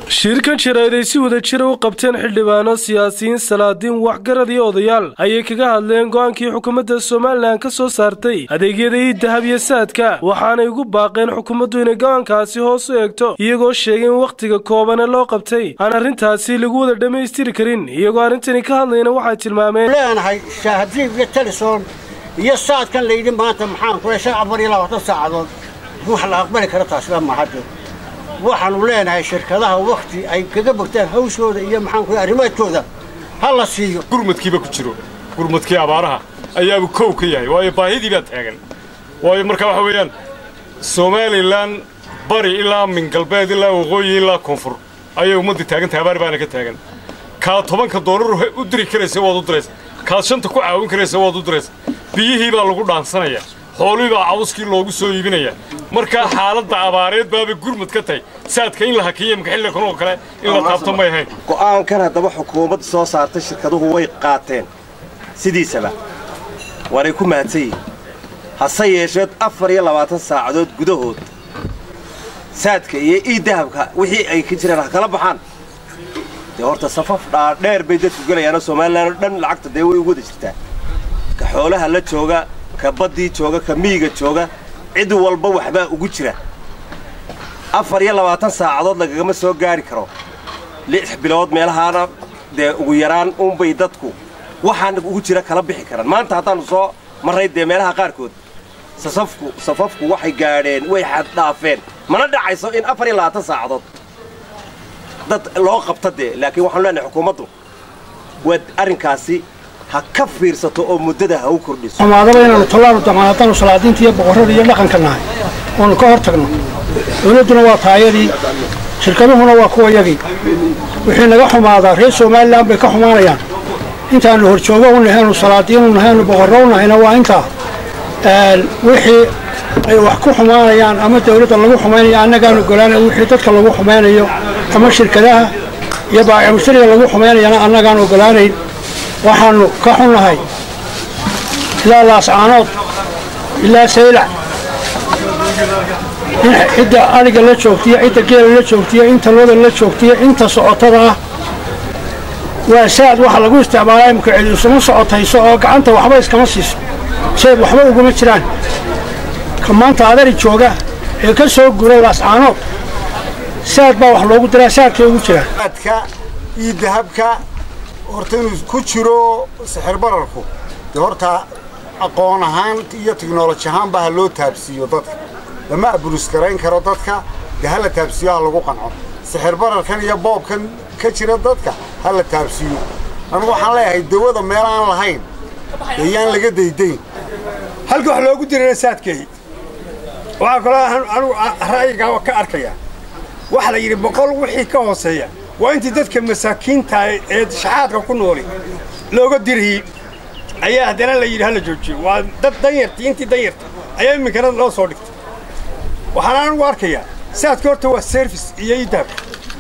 shirkan jaraa'id ay si wada jira u qabteen xildhibaano siyaasiyiin salaadiin waxgarad iyo odayaal ayay kaga hadleen go'aankii xukuumadda somalilan ka soo saartay adeegyada ii dahab iyo saadka waxaanay ugu baaqeen xukuumaddu inay go'aankaasi hoos u eegto iyagoo sheegay in wakhtiga koobane loo qabtay aan arrintaasi lagu wada dhammaystiri karin iyagoo arrintani ka hadlayna waxay tilmaameen leenahay shaahadiib iyo talisoon iyo saadkan layidhi maanta maxaan kule shan afar iyo labaatan saacadood wax la aqbali kara taasba mahadde waxaanu leenahay shirkadaha wakhti ay kaga bogtaan hawshooda iyo maxaan kule arrimaadkooda ha la siiyo gurmadkiiba ku jiro gurmadkii abaaraha ayaaba kow ka yahay waayo baahidii baa taagan waayo marka waxa weeyaan somalilan bari ilaa min galbeed ilaa waqooyi ilaa koonfur ayay ummaddii taagantahay abaar baana ka taagan kaad tobanka doolar u diri karaysa waad u diraysa kaad shanta ku caawin karaysa waad u diraysa biyihii baa lagu dhaansanaya xoolihii baa cawskii loogu soo iibinaya markaa xaaladda abaareed baaba gurmad ka tahay saadka in la hakiya makaxilli kan oo kale in la taabto may ahayn go'aankan haddaba xukuumadda soo saartay shirkaduhu way qaateen sidiisaba waanay ku mahadsan yihin hase yeesheed afar iyo labaatan saacadood gudahood saadka iyo ii dahabka wixii ay ka jiraan ha kala baxaan dee horta safaf dhaadheer bay dadku gelayaanoo somalilan oo dhan lacagta dee way ugu wada jirtaa ka xoolaha la jooga ka baddii jooga ka miyiga jooga cid walba waxbaa ugu jira afar iyo labaatan saacadood lagagama soo gaari karo lix bilood meelahaana dee ugu yaraan unbay dadku waxaan ugu jira kala bixi karaan maanta haddaannu soo marray dee meelaha qaarkood sasafku safafku waxay gaadheen way xaddhaafeen mana dhacayso in afar iyo labaatan saacadood dad loo qabta dee laakiin waxaanu leenahay xukuumaddu waad arrinkaasi ha ka fiirsato oo muddada ha u kordhiso xumaadaba inaannu tallaanu damaanadanu salaadiinta iyo boqorrada iyo dhaqanka nahay oonu ka hor tagno dawladduna waa taayadii shirkaduhuna waa kuwa yagii wixii naga xumaadaa reer somalilan bay ka xumaanayaan intaannu horjoogo u nahaynu salaadiinu nahaynu boqorro u nahayna waa intaa wixii ay wax ku xumaanayaan ama dawladda lagu xumaynayo annagaanu ogolaanay wixii dadka lagu xumaynayo ama shirkadaha iyo baacimushtariga lagu xumaynayana annagaan ogolaanayn waxaannu ka xunnahay ilaa laascaanood ilaa saylac in cidda adhiga la joogtiyo cidda geela la joogtiyo inta looda la joogtiyo inta socotada ah waa saad waxa lagu isticmaalaa imika cid isuma socotayso oo gacanta waxba iskama siiso seed waxba uguma jiraan ka maanta adari jooga ee ka soo guray laascaanood saad baa wax loogu diraa saadkay ugu jiraan saadka iyo dahabka horta inuu ku jiro sixir bararku dee horta aqoon ahaan iyo tiknoloji ahaanba ha loo taabsiiyo dadka lama aburis garayn karo dadka dee ha la taabsiiyo ha lagu qanco sixir bararkan iyo boobkan ka jira dadka ha la taabsiiyo anugu waxaan leeyahay dawada meel aan lahayn dee yaan laga daydayn halka wax loogu dirana saadkeey waxaa kaloo anugu ra'yigaa ka arkaya waxaa la yidhi boqol wixii ka hooseeya waa intii dadka masaakiinta ee shaxaadka ku nooli looga diriyey ayaa haddana la yidhi hala joojiyo waa dad danyartii intii danyarta ayaa iminkana loo soo dhigtay waxaan anigu arkayaa saadka horta waa service iyo idaabka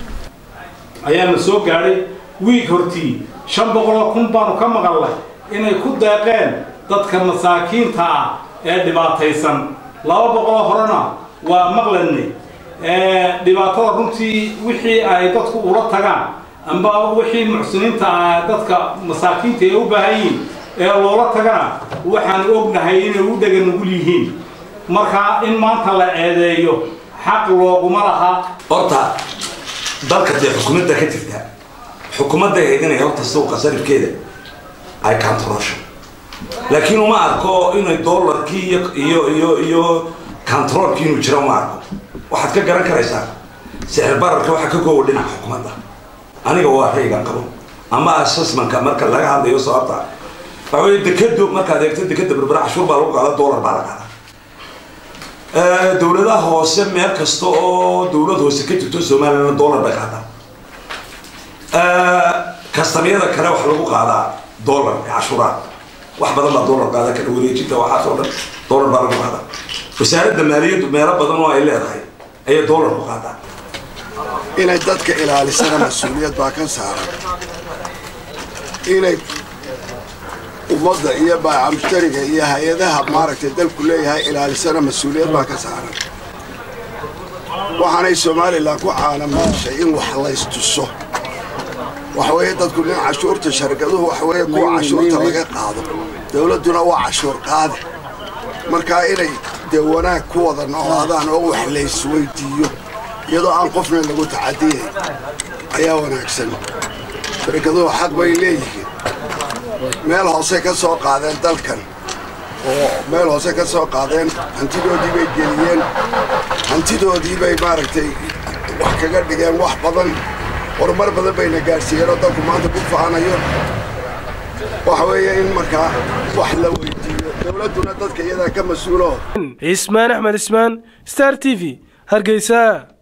ayaana soo gaadhay wiig hortii shan boqoloo kun baanu ka maqalnay inay ku deeqeen dadka masaakiinta ah ee dhibaataysan laba boqoloo horena waa maqlanay dhibaatada runtii wixii ay dadku ula tagaan amba wixii muxsiniinta ah dadka masaakiinta ee u baahan yihiin ee loola tagana waxaan ognahay inay u dhega nugul yihiin marka in maanta la eedeeyo xaq looguma laha horta dalka dee xukuumadda ka jirta xukuumadda ahayd inay horta suuqa sarifkeeda ay kantaroosho laakiin uma arko inay doolarkii iyo iyo iyo iyo kantaroolkii inuu jiro uma arko waxaad ka garan karaysaa sixir bararka waxaa ka koowa dhinaca xukuumadda aniga waa raygan qabo ama assessmentka marka laga hadlayo sababta waxa wey dekado markaad eegto dekada berbera cashuur baa lagu qaada dollar baa la qaadaa dawladaha hoose meel kasta oo dawlad hoose ka jirto somalilan dollar bay qaadaan kastamyada kale waxa lagu qaadaa dollar cashuuraad wax badan baa dollar qaada kala wareejinta waxaas oo dhan dollar baa lagu qaadaa wasaaradda maaliyaddu meelo badan oo ay leedahay ayay dollar ku qaadaa inay dadka ilaalisana mas-uuliyad baa ka saaran inay ummadda iyo baaca mushtariga iyo hay-adaha maaragtay dalku leeyahay ilaalisana mas-uuliyad baa ka saaran waxaanay somalilan ku caanamaashay in wax laystuso waxweeye dadku nin cashuurta sharkaduhu waxweeye kuwa cashuurta laga qaado dowladduna waa cashuur qaade markaa inay dee wanaag ku wada noolaadaan oo wax laysweydiiyo iyadoo aan qofna lagu tacadiyayn ayaa wanaagsan sharkaduhu xaq bay leeyihiin meel hoose ka soo qaadeen dalkan oo meel hoose ka soo qaadeen hantidoodii bay geliyeen hantidoodii bay maaragtay wax kaga dhigeen wax badan horumar badan bayna gaadhsiiyeen oo dalku maanta ku faanayo waxa weeye in markaa wax la weydiiyo dowladduna dadka iyadaa ka mas-uulo cismaan axmed cismaan star t v hargeysa